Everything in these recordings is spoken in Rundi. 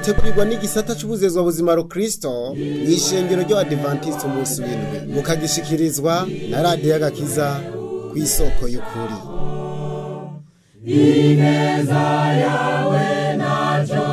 mugitegurirwa n'igisata c'ubuzezwa buzima rukristo mw'ishengero ry'abadivantisiti umunsi w'indwi mukagishikirizwa na radiyo y'agakiza ku isoko y'ukuri ineza yawe ntacyo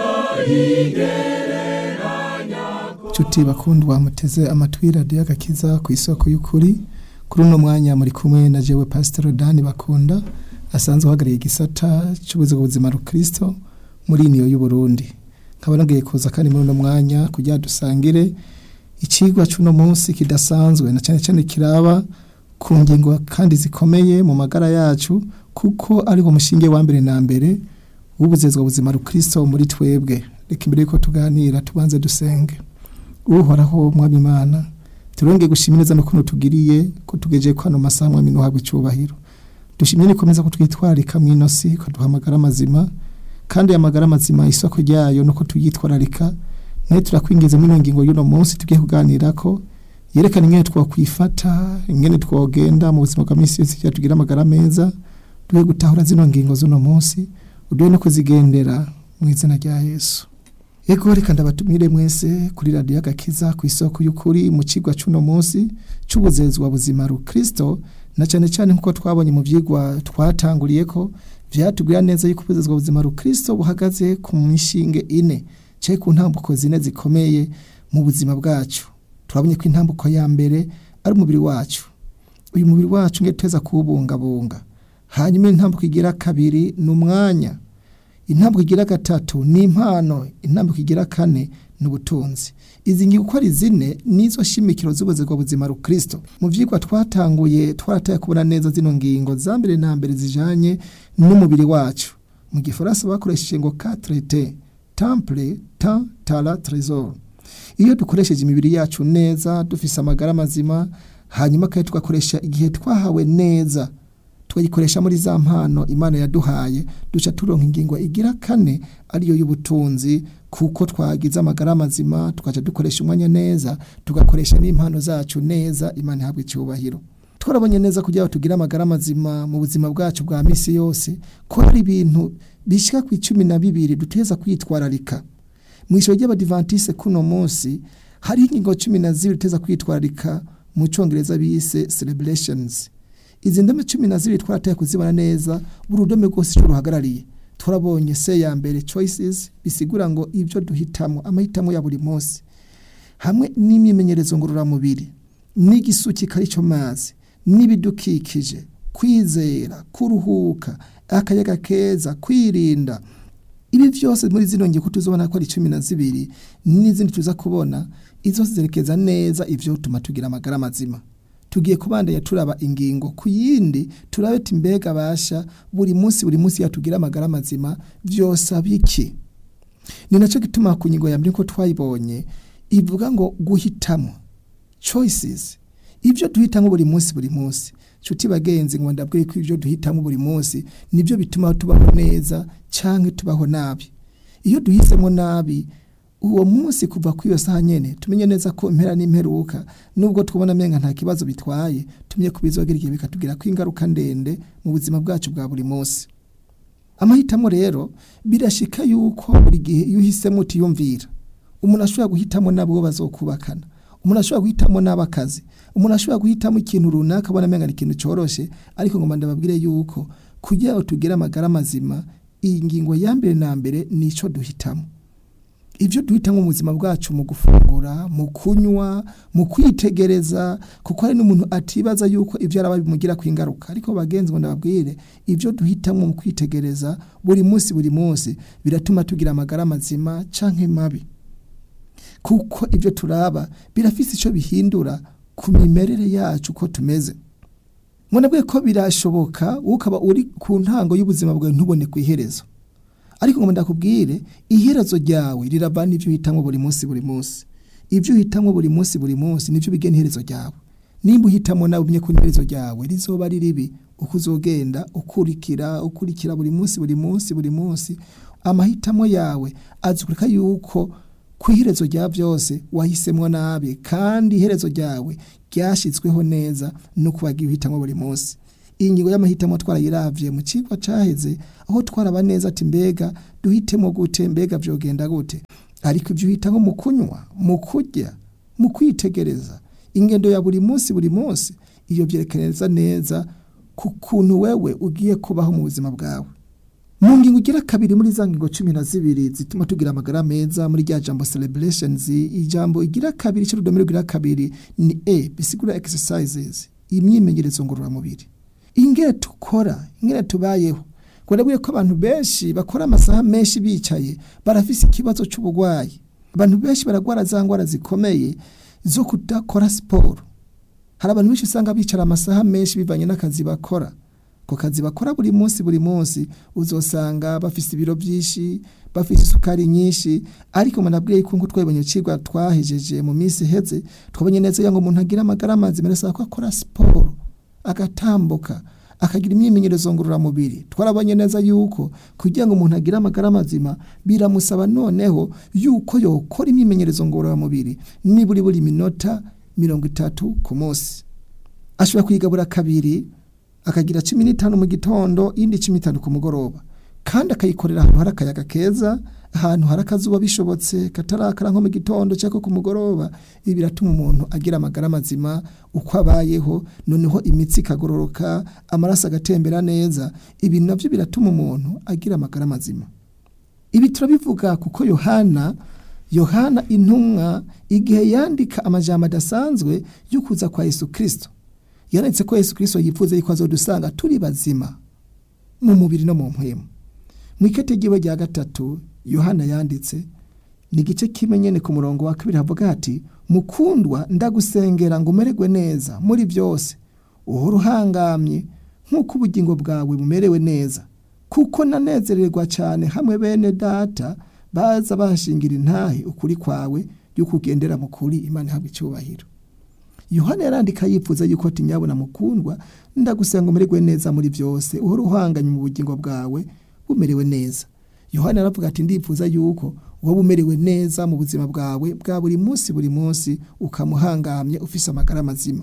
nshuti bakundwa muteze amatwi radiyo agakiza ku isoko y'ukuri kuri uno mwanya muri kumwe na jewe pasitoro dani bakunda asanzwe uhagarariye igisata cy'ubuzima buzima rukristo muri iniyo y'uburundi nkaba nagiye kuza kandi muri uno mwanya kugira dusangire ikigwa cy'uno munsi kidasanzwe na cyane cyane kiraba ku ngingo kandi zikomeye mu magara yacu kuko ariho mushinge wa mbere na mbere w'ubuzezwa buzima rukristo muri twebwe reka imbere yuko tuganira tubanze dusenge uhoraho mwami imana turongeye gushimira neza n'ukuntu tugiriye ko tugejeje ko hano masaha mwami nuhabwa icyubahiro dushimye nikomeza ko twitwararika mu inosi ko duhamagara amazima kandi amagara mazima isoko ryayo nuko tuyitwararika nayo turakwingiza muri ino ngingo y'uno munsi tugiye kuganira ko yerekana ingene twakwifata ingene twogenda mu buzima bwa minsi yose kugira tugire amagara meza duhe gutahura zino ngingo z'uno munsi uduhe no kuzigendera mu izina rya yesu Ego reka ndabatumire mwese kuri radiyo agakiza ku isoko y'ukuri mu kigwa cy'uno munsi cy'ubuzezwa buzima rukristo na cyane cyane nk'uko twabonye mu byigwa twatanguriye ko byatubwira neza yuko ubuzezwa buzima rukristo buhagaze ku mishinge ine cye ku ntambuko zine zikomeye mu buzima bwacu turabonye ko intambuko ya mbere ari umubiri wacu uyu mubiri wacu nge tuweza kuwubungabunga hanyuma intambuko igira kabiri ni umwanya intambwe igira gatatu ni impano intambwe igira kane ni ubutunzi izi ngingo uko ari zine nizo shimikiro z'ubuzima buzima rukristo mu byigwa twatanguye twarataye kubona neza zino ngingo za mbere na mbere zijanye n'umubiri wacu mu gifaransa bakoresheje ngo katrete temple ta tara tresor iyo dukoresheje imibiri yacu neza dufise amagara mazima hanyuma kandi tugakoresha igihe twahawe neza tukayikoresha muri za mpano imana yaduhaye duca turonka ingingo igira kane ariyo y'ubutunzi kuko twagize amagara mazima tukaca dukoresha umwanya neza tugakoresha n'impano zacu neza imana ihabwa icyubahiro twarabonye neza kugira ngo tugire amagara mazima mu buzima bwacu bwa misi yose ko hari ibintu bishyika ku icumi na bibiri duteza kwitwararika mu ijoro ry'abadivantisite kuno munsi hariho ingingo cumi na zibiri duteza kwitwararika mu cyongereza bise celebrations izi ndome cumi na zibiri twarateye kuzibona neza buri rudome rwose icyo ruhagarariye turabonye se ya mbere choices bisigura ngo ibyo duhitamo amahitamo ya buri munsi hamwe n'imyimenyerezo ngororamubiri n'igisukika aricyo mazi n'ibidukikije kwizera kuruhuka akayaga keza kwirinda ibi byose muri zino ngingo tuzobona ko ari cumi na zibiri n'izindi tuza kubona izo zerekeza neza ibyo bituma tugira amagara mazima tugiye kubandanya turaba ingingo ku yindi turabe mbega basha buri munsi buri munsi yatugira amagara mazima byose abiki ni nacyo gituma ku ngingo ya mbere ko twayibonye ivuga ngo guhitamo choices ibyo duhitamo buri munsi buri munsi nshuti bagenzi ngo ndabwire ko ibyo duhitamo buri munsi nibyo bituma tubaho neza cyangwa tubaho nabi iyo duhisemo nabi uwo munsi kuva ku iyo saha nyene tumenye neza ko impera n'imperuka nubwo tubona amenga nta kibazo bitwaye tumenye ko bizogira igihe bikatugira ko ingaruka ndende mu buzima bwacu bwa buri munsi amahitamo rero birashika yuko buri gihe iyo uhisemo utiyumvira umuntu ashobora guhitamo n'abo bazokubakana umuntu ashobora guhitamo n'abakazi umuntu ashobora guhitamo ikintu runaka abona amenga ni ikintu cyoroshe ariko ngo ndababwire yuko kugira ngo tugire amagara mazima iyi ngingo ya mbere na mbere ni icyo duhitamo ibyo duhitamo mu buzima bwacu mu gufungura mu kunywa mu kwitegereza kuko hari n'umuntu atibaza yuko ibyo araba bimugira ku ingaruka ariko bagenzi ngo ndababwire ibyo duhitamo mu kwitegereza buri munsi buri munsi biratuma tugira amagara mazima cyangwa mabi kuko ibyo turaba birafite icyo bihindura ku mimerere yacu uko tumeze nabwiye ko birashoboka ukaba uri ku ntango y'ubuzima bwawe ntubone ku iherezo ariko ngo ndakubwire iherezo ryawe rirava n'ibyo uhitamo buri munsi buri munsi ibyo uhitamo buri munsi buri munsi nibyo bigena iherezo ryawe nimba uhitamo nawe umenya ko iherezo ryawe rizoba ari ribi uko uzogenda ukurikira ukurikira buri munsi buri munsi buri munsi amahitamo yawe azukurika yuko ku iherezo rya byose wahisemo nabi kandi iherezo ryawe ryashyizweho neza no kuba uhitamo buri munsi iyi ngingo y'amahitamo twarayiravye mu cigwa caheze aho twaraba neza ati mbega duhitemo gute mbega vyogenda gute ariko ivyo uhitamo mu kunywa mu kurya mu kwitegereza ingendo ya buri munsi buri munsi iyo vyerekaneza neza ku kuntu wewe ugiye kubaho mu buzima bwawe mu ngingo ugira kabiri muri za ngingo cumi na zibiri zituma tugira amagara meza muri rya jambo celebrations ijambo igira kabiri cy'urudome rugira kabiri ni e bisigura exercises imyimenyerezo ngororamubiri ingene tukora ingene tubayeho kubera ko abantu benshi bakora amasaha menshi bicaye barafise ikibazo cy'uburwayi abantu benshi baragwara za ngwara zikomeye zo kudakora siporo hari abantu benshi usanga bicara amasaha menshi bivanye n'akazi bakora ku kazi bakora buri munsi buri munsi uzosanga bafise ibiro byinshi bafise isukari nyinshi ariko manabwiye ko nko twabonye cigwa twahejeje mu minsi iheze twabonye neza ngo umuntu agira amagara mazima birasaba ko akora siporo agatambuka akagira imyimenyerezo ngororamubiri twarabonye neza yuko kugira ngo umuntu agire amagara mazima biramusaba noneho yuko yokora imyimenyerezo ngororamubiri niburi buri minota mirongo itatu ku munsi ashobora kuyigabura kabiri akagira cumi n'itanu mu gitondo indi cumi n'itanu ku mugoroba kandi akayikorera ahantu hari akayaga keza ahantu hari akazuba bishobotse katarakara nko mu gitondo cyangwa ku mugoroba ibi biratuma umuntu agira amagara mazima uko abayeho noneho imitsi ikagororoka amaraso agatembera neza ibi nabyo biratuma umuntu agira amagara mazima ibi turabivuga kuko yohana yohana intumwa igihe yandika amajambo adasanzwe yo kuza kwa yesu kirisito yanditse ko yesu kirisito yifuza yuko azodusanga turi bazima mu mubiri no mu mpwemu mu iketegiwe rya gatatu yohana yanditse ni igice kimwe nyene ku murongo wa kabiri havuga ati mukundwa ndagusengera ngo umererwe neza muri byose uhora uhangamye nk'uko ubugingo bwawe bumerewe neza kuko nanezererwa cyane hamwe bene data baza bahashingira intahe ukuri kwawe yuko ugendera mu kuri imana ihabwa icyubahiro yohana yarandika yifuza yuko ati nyabona mukundwa ndagusenga umererwe neza muri byose uhora uhanganye mu bugingo bwawe bumerewe neza yohana aravuga ati ndifuza yuko wowe umerewe neza mu buzima bwawe bwa buri munsi buri munsi ukamuhangamye ufise amagara mazima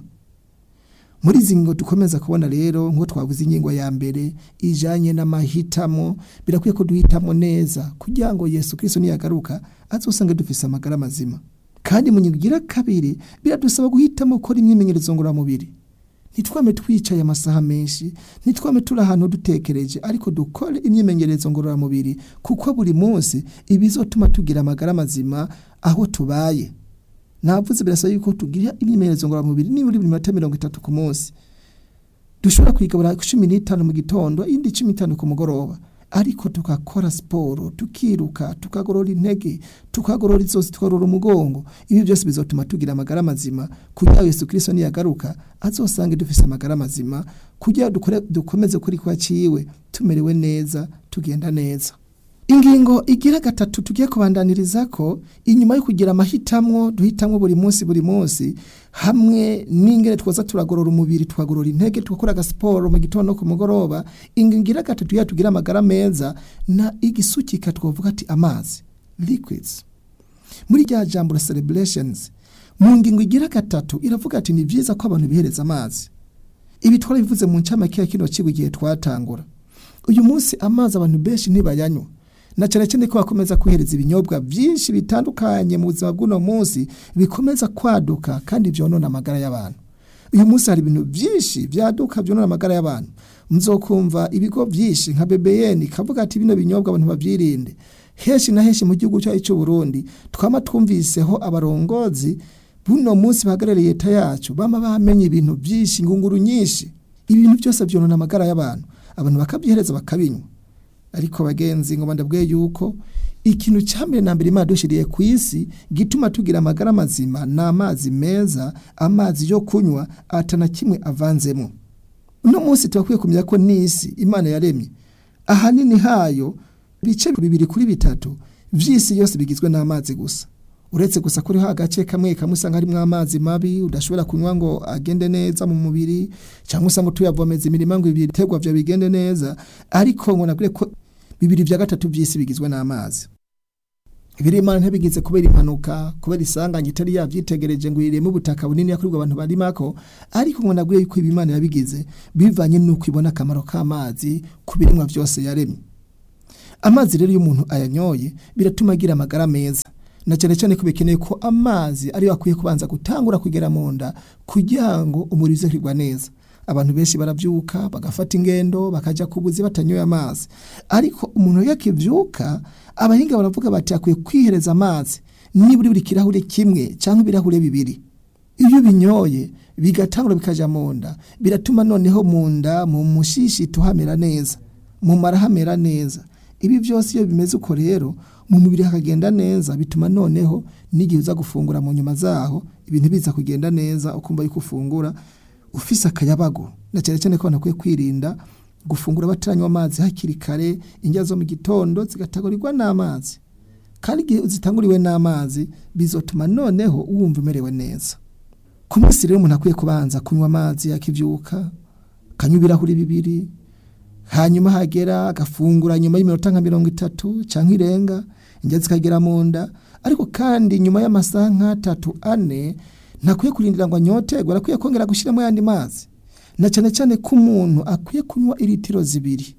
muri izi ngingo dukomeza kubona rero nk'uko twavuze ingingo ya mbere ijanye n'amahitamo birakwiye ko duhitamo neza kugira ngo yesu kirisito niyagaruka azosange dufise amagara mazima kandi mu ngingo igira kabiri biradusaba guhitamo gukora imyimenyerezo ngororamubiri ntitwame twicaye amasaha menshi ntitwame turi ahantu dutekereje ariko dukore imyimenyerezo ngororamubiri kuko buri munsi ibizotuma tugira amagara mazima aho tubaye navuze birasaba yuko tugira imyimenyerezo ngororamubiri nibura buri minota mirongo itatu ku munsi dushobora kwigabura cumi n'itanu mu gitondo indi cumi n'itanu ku mugoroba ariko tukakora siporo tukiruka tukagorora intege tukagorora izosi tukagorora umugongo ibi byose bizotuma tugira amagara mazima kugira Yesu Kristo niyagaruka azosange dufise amagara mazima kugira dukore dukomeze kuri kwa ciwe tumerewe neza tugenda neza ingingo igira gatatu tugiye kubandaniriza ko inyuma yo kugira amahitamwo duhitamwo buri munsi buri munsi hamwe n'ingene twoza turagorora umubiri twagorora intege tugakora agasiporo mu gitondo no ku mugoroba ingingo igira gatatu ya tugira amagara meza na igisukika twavuga ati amazi liquids muri rya jambo celebrations mu ngingo igira gatatu iravuga ati ni byiza ko abantu bihereza amazi ibi twarabivuze mu ncamake ya kino kigo igihe twatangura uyu munsi amazi abantu benshi ntibayanywa na cyane cyane ko bakomeza kwihereza ibinyobwa byinshi bitandukanye mu buzima bw'uno munsi bikomeza kwaduka kandi byonona amagara y'abantu uyu munsi hari ibintu byinshi byaduka byonona amagara y'abantu mzokumva ibigo byinshi nka BBN kavuga ati bino binyobwa abantu babyirinde henshi na henshi mu gihugu cyacu cy'u Burundi twama twumviseho abarongozi buno munsi bahagarariye leta yacu bama bamenye ibintu byinshi ingunguru nyinshi ibintu byose byonona amagara y'abantu abantu bakabyihereza bakabinywa ariko bagenzi ngo bandabwiye yuko ikintu cya mbere na mbere imana dushiriye ku isi gituma tugira amagara mazima ni amazi meza amazi yo kunywa atana kimwe avanzemo uno munsi turakwiye kumenya ko n'isi imana yaremye ahanini hayo ibice bibiri kuri bitatu by'isi yose bigizwe n'amazi gusa uretse gusa ko uriho agace kamwe kamwe usanga harimo amazi mabi udashobora kunywa ngo agende neza mu mubiri cyangwa usanga tuyavomeza imirima ngo ibiterwa byawe bigende neza ariko ngo nabwire ko bibiri bya gatatu by'isi bigizwe n'amazi ibiri imana ntibigize kubera impanuka kubera isanganya itari yabyitegereje ngo ireme ubutaka bunini yakurirwa abantu barimako ariko ngo nabwiye yuko ibi imana yabigize bivanye n'uko ibona akamaro k'amazi ku birimwa byose yaremye amazi rero iyo umuntu ayanyoye biratuma agira amagara meza na cyane cyane ko bikeneye ko amazi ariyo akwiye kubanza gutangura kugera mu nda kugira ngo umubiri uze kwigwa neza abantu benshi barabyuka bagafata ingendo bakajya ku buzi batanyoye amazi ariko umuntu iyo akibyuka abahinga baravuga bati akwiye kwihereza amazi nibura buri kirahure kimwe cyangwa ibirahure bibiri iyo ubinyoye bigatangura bikajya mu nda biratuma noneho mu nda mu mushishito hamera neza mu mara hamera neza ibi byose iyo bimeze uko rero mu mubiri hakagenda neza bituma noneho n'igihe uza gufungura mu nyuma zaho ibintu biza kugenda neza ukumva yuko ufungura ufise akayabago na cyane cyane ko abantu bakwiye kwirinda gufungura bataranywa amazi hakiri kare indya zo mu gitondo zigatagurirwa n'amazi kandi igihe zitanguriwe n'amazi bizotuma noneho wumva umerewe neza ku munsi rero umuntu akwiye kubanza kunywa amazi akibyuka akanywa ibirahuri bibiri hanyuma hagera agafungura nyuma y'iminota nka mirongo itatu cyangwa irenga indya zikagera mu nda ariko kandi nyuma y'amasaha nk'atatu ane ntakwiye kurindira ngo anyoterwe arakwiye kongera gushyiramo ayandi mazi na cyane cyane ko umuntu akwiye kunywa iritiro zibiri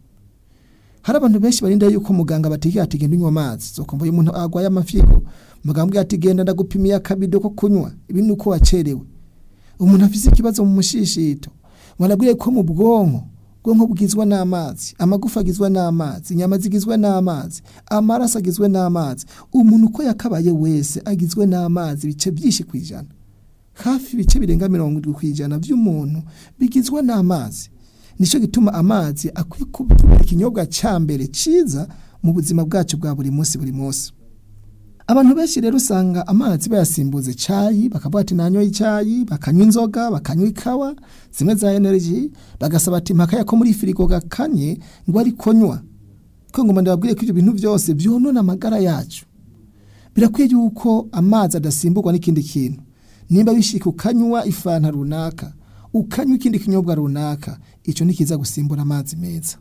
hari abantu benshi barinda yuko muganga bategeka ati genda unywa amazi zo kumva umuntu arwaye amafigo muganga ati genda ndagupimiye akabido ko kunywa ibi ni uko wacerewe umuntu afite ikibazo mu mushishito mwarabwiye ko mu bwonko ubwonko bugizwe n'amazi amagufa agizwe n'amazi inyama zigizwe n'amazi amaraso agizwe n'amazi umuntu uko yakabaye wese agizwe n'amazi ibice byinshi ku ijana hafi ibice birenga mirongo irindwi ku ijana by'umuntu bigizwe n'amazi nicyo gituma amazi akwiye kuba ikinyobwa cya mbere cyiza mu buzima bwacu bwa buri munsi buri munsi abantu benshi rero usanga amazi bayasimbuza icyayi bakavuga ati nanyoye icyayi bakanywa inzoga bakanywa ikawa zimwe za energy bagasaba ati mpaka ko muri firigo gakanye ngo ari konywa ko ngo ndababwire ko ibyo bintu byose byonona amagara yacu birakwiye yuko amazi adasimburwa n'ikindi kintu nimba wishika ukanywa ifanta runaka ukanywa ikindi kinyobwa runaka icyo ni kiza gusimbura amazi meza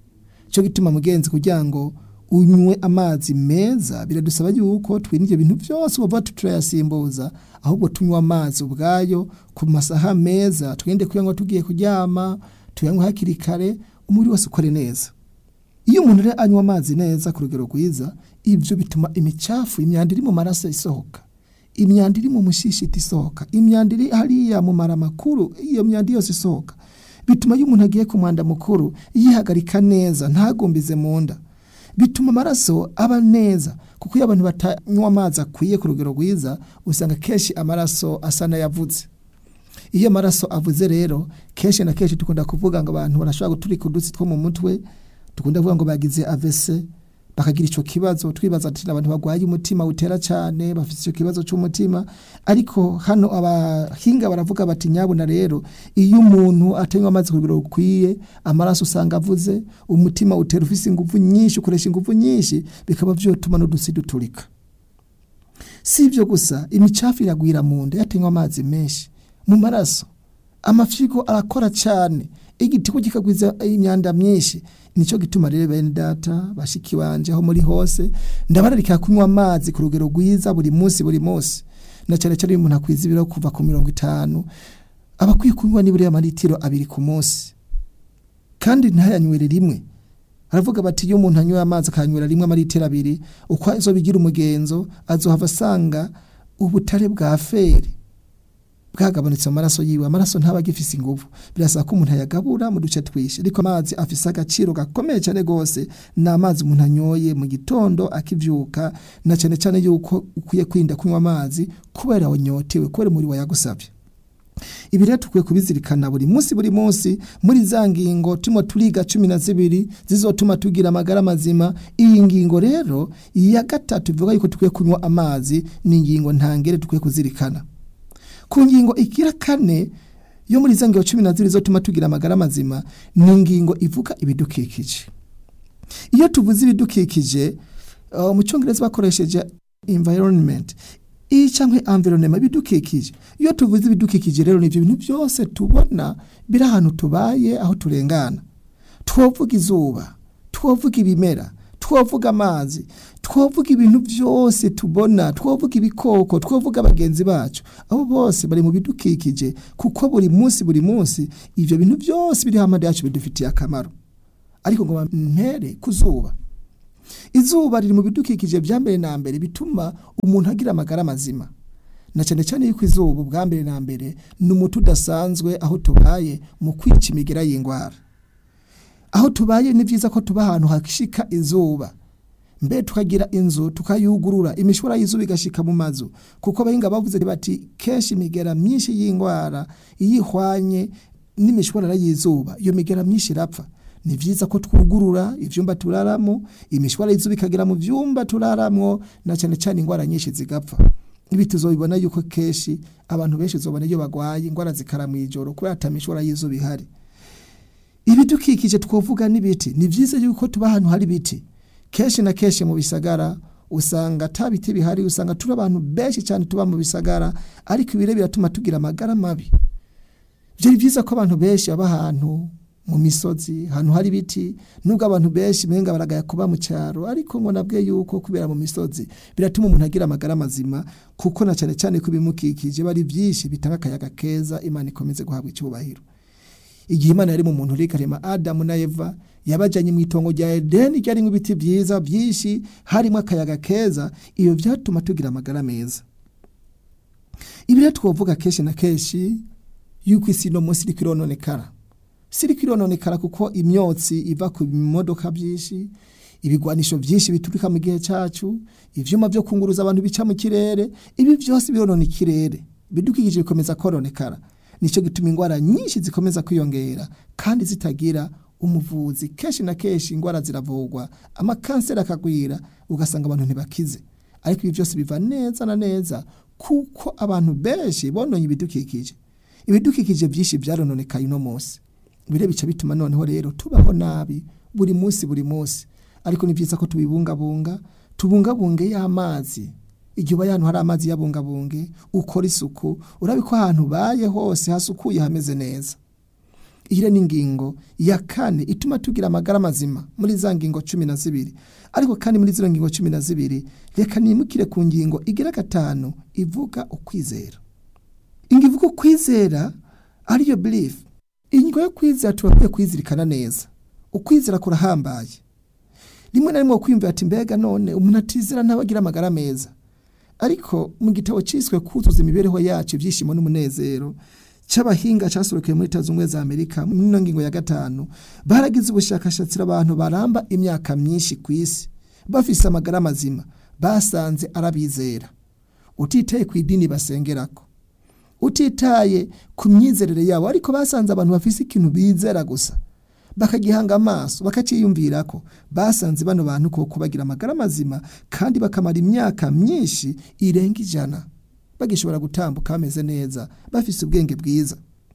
cyo gituma mugenzi kugira ngo unywe amazi meza biradusaba yuko twirinde ibintu byose uba turayasimbuza ahubwo tunywa amazi ubwayo ku masaha meza twirinde kuyanywa tugiye kuryama tuyanywa hakiri kare umubiri wose ukore neza iyo umuntu rero anywa amazi neza ku rugero rwiza ibyo bituma imicafu imyanda iri mu maraso isohoka imyanda iri mu mushishito isohoka imyanda iri hariya mu mara makuru iyo myanda yose isohoka bituma iyo umuntu agiye ku mwanda mukuru yihagarika neza ntagumbize mu nda bituma amaraso aba neza kuko iyo abantu batanywa amazi akwiye ku rugero rwiza usanga kenshi amaraso asa n'ayavutse iyo amaraso avuze rero kenshi na kenshi dukunda kuvuga ngo abantu barashobora guturika udutsi two mu mutwe dukunda kuvuga ngo bagize avese bakagira icyo kibazo twibaza ati abantu barwaye umutima utera cyane bafite icyo kibazo cy'umutima ariko hano abahinga baravuga bati nyabuna rero iyo umuntu atanywa amazi ku rugero rukwiye amaraso usanga avuze umutima utera ufite ingufu nyinshi ukoresha ingufu nyinshi bikaba byotuma n'udusi duturika si ibyo gusa imicafu iragwira mu nda yatanywa amazi menshi mu maraso amafigo arakora cyane igitigo kikagwiza imyanda myinshi nicyo gituma rero bene data bashiki banje aho muri hose ndabararika kunywa amazi ku rugero rwiza buri munsi buri munsi na cyane cyane umuntu akwiza ibiro kuva ku mirongo itanu aba akwiye kunywa nibura amaritiro abiri ku munsi kandi ntayanywere rimwe aravuga bati iyo umuntu anyweye amazi akanywera rimwe amaritiro abiri uko azo bigira umugenzo azohava asanga ubutare bwa feri bwagabanutse mu maraso yiwe amaraso ntaba agifise ingufu birasaba ko umuntu ayagabura mu duce twinshi ariko amazi afise agaciro gakomeye cyane rwose ni amazi umuntu anyoye mu gitondo akivyuka na cyane cyane yuko ukwiye kwirinda kunywa amazi kubera wanyotewe kubera umubiri wayagusabye ibi rero tukwiye kubizirikana buri munsi buri munsi muri za ngingo turimo turiga cumi na zibiri zizotuma tugira amagara mazima iyi ngingo rero iya gatatu bivuga yuko tukwiye kunywa amazi ni ingingo ntangere tukwiye kuzirikana ku ngingo igira kane yo muri za ngingo cumi na zibiri zotuma tugira amagara mazima ni ingingo ivuga ibidukikije iyo tuvuze ibidukikije uh, mu cyongereza bakoresheje environment iyi cyangwa environment ibidukikije iyo tuvuze ibidukikije rero ni ibyo bintu byose tubona biri ahantu tubaye aho turengana twovuga izuba twovuga ibimera twovuga amazi twovuga ibintu byose tubona twovuga ibikoko twovuga bagenzi bacu abo bose bari mu bidukikije kuko buri munsi buri munsi ibyo bintu byose biri hamwe yacu bidufitiye akamaro ariko ngo mpere ku zuba izuba riri mu bidukikije bya mbere na mbere bituma umuntu agira amagara mazima na cyane cyane yuko izuba ubwa mbere na mbere ni umuti udasanzwe aho tubaye mu kwica imigera y'indwara aho tubaye ni byiza ko tuba ahantu hashika izuba mbe tukagira inzu tukayugurura imishwara y'izuba igashika mu mazu kuko abahinga bavuze bati kenshi imigera myinshi y'indwara iyo ihwanye n'imishwarara y'izuba iyo migera myinshi irapfa ni byiza ko twugurura ibyumba turaramo imishwara y'izuba ikagera mu byumba turaramo na cyane cyane indwara nyinshi zigapfa ibi tuzobibona yuko kenshi abantu benshi uzobona iyo bagwaye indwara zikara mu ijoro kubera atamishwara y'izuba ihari ibidukikije twovuga n'ibiti ni byiza yuko tuba ahantu hari ibiti kenshi na kenshi mu bisagara usanga ata biti bihari usanga turi abantu benshi cyane tuba mu bisagara ariko ibire biratuma tugira amagara mabi byari byiza ko abantu benshi baba ahantu mu misozi ahantu hari ibiti nubwo abantu benshi menga baragaya kuba mu cyaro ariko ngo nabwe yuko kubera mu misozi biratuma umuntu agira amagara mazima kuko na cyane cyane ko ibimukikije bari byinshi bitanga akayaga keza imana ikomeze guhabwa icyubahiro igihe imana yari mu muntu uri karema adamu na eva yabajyanye mu itongo rya edeni ryarimo ibiti byiza byinshi harimo akayaga keza iyo byatuma tugira amagara meza ibi rero twavuga kenshi na kenshi yuko isi ino munsi iri kwirononekara si iri kwirononekara kuko imyotsi iva ku bimodoka byinshi ibigwanisho byinshi bituruka mu gihe cyacu ibyuma byo kunguruza abantu bica mu kirere ibi byose bironona ikirere bidukikije bikomeza koronekara nicyo gituma indwara nyinshi zikomeza kwiyongera kandi zitagira umuvuzi kenshi na kenshi indwara ziravurwa amakanseri akagwira ugasanga abantu ntibakize ariko ibi byose biva neza na neza kuko abantu benshi bononye ibidukikije ibidukikije byinshi byarononekaye uno munsi bire bica bituma noneho rero tubaho nabi buri munsi buri munsi ariko ni byiza ko tubibungabunga tubungabunge y'amazi igihe ubaye ahantu hari amazi yabungabunge ukora isuku urabe ko ahantu ubaye hose hasukuye hameze neza iyi ni ingingo ya kane ituma tugira amagara mazima muri za ngingo cumi na zibiri ariko kandi muri zino ngingo cumi na zibiri reka nimukire ku ngingo igira gatanu ivuga ukwizera ingo ivuga ukwizera ariyo birifu ingingo yo kwizera tuba kwizirikana neza ukwizera kurahambaye rimwe na rimwe kwiyumvira ati mbega none umuntu atizera ntabagira amagara meza ariko mu gitabo cyiswe kuzuza imibereho yacu ibyishimo n'umunezero cy'abahinga cyasohokeye muri leta zunze za amerika muri ino ngingo ya gatanu baragize ubushakashatsi abantu baramba imyaka myinshi ku isi bafise amagara mazima basanze arabizera utitaye ku idini basengerako utitaye ku myizerere yabo ariko basanze abantu bafise ikintu bizera gusa bakagihanga amaso bakaciyumvira ko basanze bano bantu koko bagira amagara mazima kandi bakamara imyaka myinshi irenga ijana bagishobora gutambuka bameze neza bafise ubwenge bwiza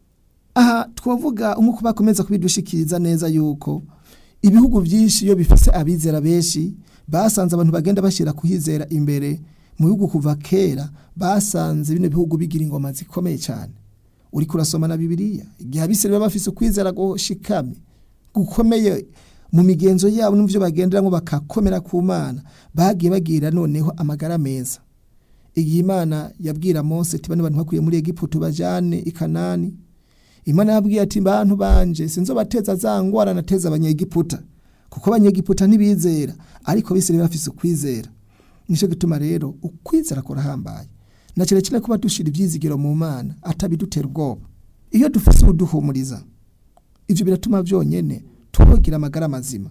aha twavuga nk'uko bakomeza kubidushikiriza neza yuko ibihugu byinshi iyo bifise abizera benshi basanze abantu bagenda bashyira kuhizera imbere mu bihugu kuva kera basanze bino bihugu bigira ingoma zikomeye cyane uri kurasoma na bibiliya igihe abisire baba bafise ukwizera gushikamye gukomeye mu migenzo yabo n'ibyo bagenderamo bakakomera ku mana bagiye bagira noneho amagara meza igihe imana yabwira Mose ati bano bantu bakuye muri egiputa bajyane i kanani imana yabwiye ati bantu banje sinzo bateza za ngwara nateza abanyegiputa kuko abanyegiputa ntibizera ariko bisire bafise ukwizera nicyo gituma rero ukwizera kurahambaye na cyane cyane kuba dushira ibyizigiro mu mana atabidutera ubwoba iyo dufise ubuduhumuriza ibyo biratuma byonyine tubagira amagara mazima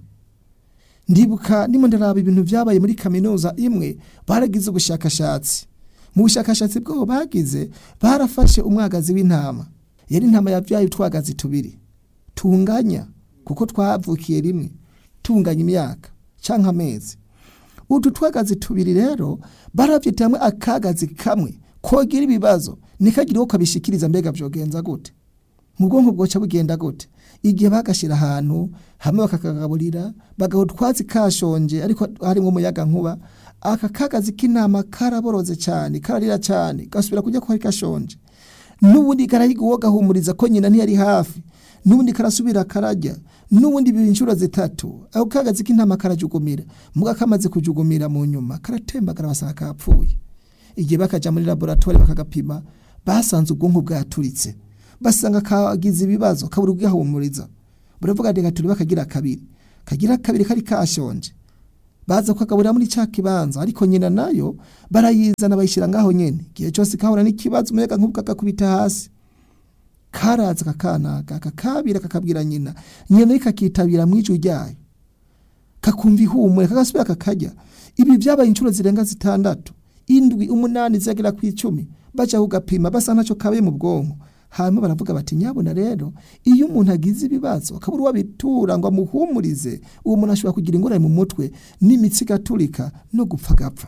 ndibuka ndimo ndaraba ibintu byabaye muri kaminuza imwe baragize ubushakashatsi mu bushakashatsi bwabo bagize barafashe umwagazi w'intama yari intama yabyaye utwagazi tubiri tunganya kuko twavukiye rimwe tunganya imyaka cyangwa amezi utu twagazi tubiri rero barabyita hamwe akagazi kamwe kogira ibibazo nikagire uwo kabishikiriza mbega byogenza gute mu bwonko bwoca bugenda gute igihe bagashyira ahantu hamwe bakakagaburira bagaha utwatsi kashonje ariko harimo umuyaga nkuba aka kagazi k'intama karaboroze cyane kararira cyane gasubira kujya ko kari gashonje n'ubundi karahiga uwo gahumuriza ko nyina ntiyari hafi n'ubundi karasubira karajya n'ubundi biba inshuro zitatu ako kagazi k'intama karajugumira muga kamaze kujugumira mu nyuma karatembagara basanga kapfuye igihe bakaja muri laboratoire bakagapima basanze ubwonko bwaturitse basanga kagize ibibazo kabura ubwihumuriza buravuga ati gaturi bakagira kabiri kagira kabiri kari kashonje baza kukagaburira muri cya kibanza ariko nyina nayo barayizana bayishyira ngaho nyene igihe cyose kahura n'ikibazo umuyaga nk'ubwo kakubita hasi karaza kakanaga kakabira kakabwira nyina nyina nayo kakitabira mu ijwi ryayo kakumva ihumure kagasubira kakarya ibi byabaye inshuro zirenga zitandatu indwi umunani zagera ku icumi baja kugapima basa ntacyo kabaye mu bwonko hanyuma baravuga bati nyabona rero iyo umuntu agize ibibazo akabura uwabitura ngo amuhumurize uwo muntu ashobora kugira ingorane mu mutwe n'imitsi igaturika no gupfa agapfa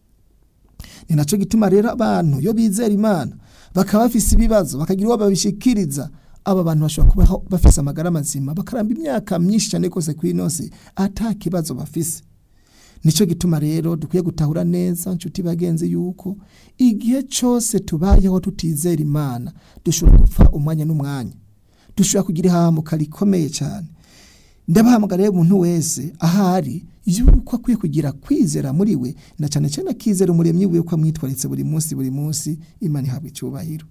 ni nacyo gituma rero abantu iyo bizera imana bakaba bafise ibibazo bakagira uwo babishikiriza aba bantu bashobora kubaho bafise amagara mazima bakaramba imyaka myinshi cyane rwose ku inosi ata kibazo bafise nicyo gituma rero dukwiye gutahura neza nshuti bagenzi yuko igihe cyose tubayeho tutizera imana dushobora gupfa umwanya n'umwanya dushobora kugira ihahamuka rikomeye cyane ndabahamagara rero umuntu wese ahari yuko akwiye kugira kwizera muri we na cyane cyane akizera umuremyi wiwe ko amwitwaritse buri munsi buri munsi imana ihabwa icyubahiro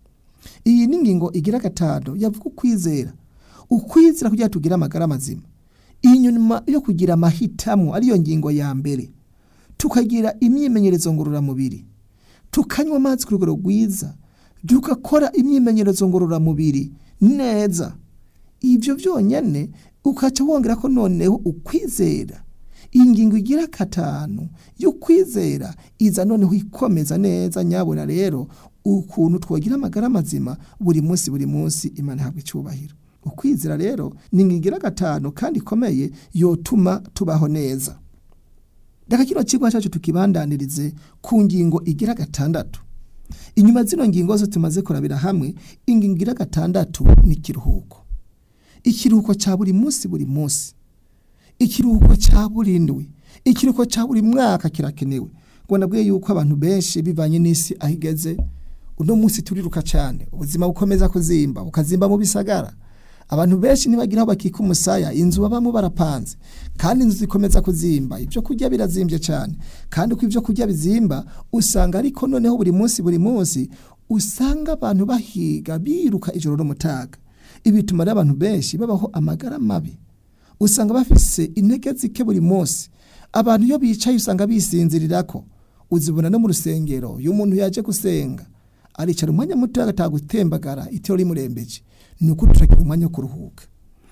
iyi ni ingingo igira gatanu yavuga ukwizera ukwizera kugira ngo tugire amagara mazima inyuma yo kugira amahitamo ariyo ngingo ya mbere tukagira imyimenyerezo ngororamubiri tukanywa amazi ku rugero rwiza tugakora imyimenyerezo ngororamubiri neza ibyo byonyine ukaca wongera ko noneho ukwizera iyi ngingo igira gatanu yo kwizera iza noneho ikomeza neza nyabona rero ukuntu twagira amagara mazima buri munsi buri munsi imana ihabwa icyubahiro ukwizera rero ni ingingo gatanu kandi ikomeye yotuma tubaho neza reka kino kigo cyacu tukibandanirize ku ngingo igira gatandatu inyuma zino ngingo zose tumaze kurabira hamwe ingingo igira gatandatu ni ikiruhuko ikiruhuko cya buri munsi buri munsi ikiruhuko cya buri ndwi ikiruhuko cya buri mwaka kirakenewe ngo nabwiye yuko abantu benshi bivanye n'isi aho igeze uno munsi turiruka cyane ubuzima bukomeza kuzimba bukazimba mu bisagara abantu benshi ntibagira aho bakika umusaya inzu babamo barapanze kandi inzu zikomeza kuzimba ibyo kurya birazimbye cyane kandi uko ibyo kurya bizimba usanga ariko noneho buri munsi buri munsi usanga abantu bahiga biruka ijoro n'umutaga ibi bituma rero abantu benshi babaho amagara mabi usanga bafise intege zike buri munsi abantu iyo bicaye usanga bisinzirira ko uzibona no mu rusengero iyo umuntu yaje gusenga aricara umwanya muto agataha gutembagara itiro rimurembeje ni uko turagira umwanya wo kuruhuka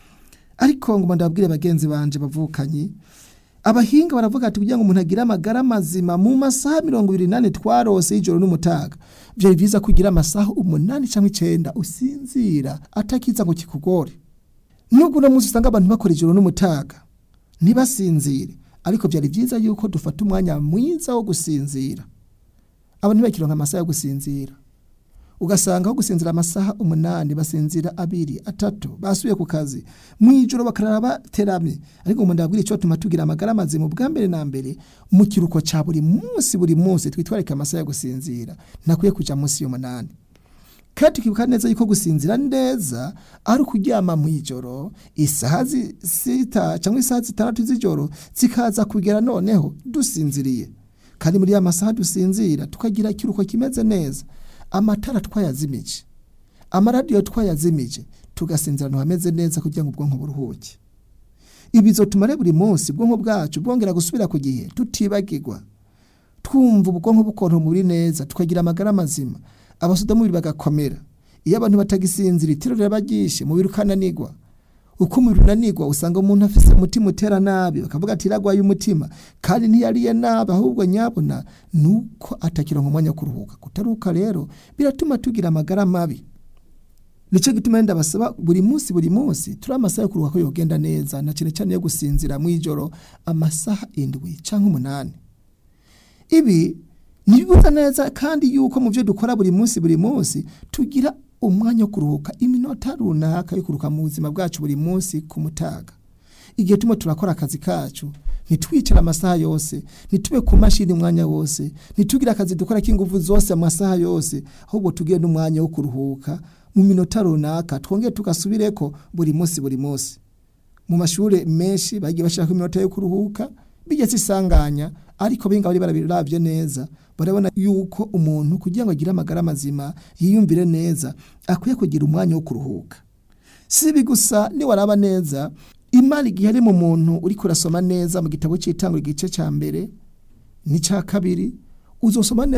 ariko ngo ndabwire bagenzi banje bavukanye abahinga baravuga ati kugira ngo umuntu agire amagara mazima mu masaha mirongo ibiri n'ane twarose y'ijoro n'umutaga byari byiza kugira amasaha umunani cyangwa icyenda usinzira atakiza ngo kikugore nubwo uno munsi usanga abantu bakora ijoro n'umutaga ntibasinzire ariko byari byiza yuko dufata umwanya mwiza wo gusinzira abantu ntibakironka amasaha yo gusinzira ugasanga aho gusinzira amasaha umunani basinzira abiri atatu basubiye ku kazi mu ijoro bakarara bateramye ariko umuntu ndabwira icyo tuma tugira amagara mazima bwa mbere na mbere mu kiruko cya buri munsi buri munsi twitwarike amasaha yo gusinzira ntakwiye kujya munsi y'umunani kandi tukibuka neza yuko gusinzira neza ari ukuryama mu ijoro isaha sita cyangwa isaha zitandatu z'ijoro zikaza kugera noneho dusinziriye kandi muri ya masaha dusinzira tukagira ikiruhuko kimeze neza amatara twayazimije amaradiyo twayazimije tugasinzira ahantu hameze neza kugira ngo ubwonko buruhuke ibi bizotuma rero buri munsi ubwonko bwacu bwongera gusubira ku gihe tutibagirwa twumva ubwonko bukonta umubiri neza tukagira amagara mazima abasudamubiri bagakomera iyo abantu batagisinzira itiro riraba ryishe umubiri ukananigwa uko umubiri unanigwa usanga umuntu afite umutima utera nabi bakavuga ati iragwaye umutima kandi ntiyariye nabi ahubwo nyabona ni uko atakironka umwanya wo kuruhuka kutaruhuka rero biratuma tugira amagara mabi nicyo gituma wenda basaba buri munsi buri munsi turi amasaha yo kuruhuka ko yogenda neza na cyane cyane yo gusinzira mu ijoro amasaha indwi cyangwa umunani ibi ntibibuza neza kandi yuko mu byo dukora buri munsi buri munsi tugira umwanya wo kuruhuka iminota runaka yo kuruhuka mu buzima bwacu buri munsi ku mutaga igihe turimo turakora akazi kacu ntitwicare amasaha yose ntitube ku mashini umwanya wose ntitugire akazi dukora k'ingufu zose amasaha yose ahubwo tugire n'umwanya wo kuruhuka mu minota runaka twongere tugasubireko buri munsi buri munsi mu mashuri menshi bagiye bashaka iminota yo kuruhuka bigeze isanganya ariko benga bari barabiravye neza barabona yuko umuntu kugira ngo agire amagara mazima yiyumvire neza akwiye kugira umwanya wo kuruhuka sibi gusa ni waraba neza imana igihe ari mu muntu uri kurasoma neza mu gitabo cy'itangura igice cya mbere n'icya kabiri uzosoma neza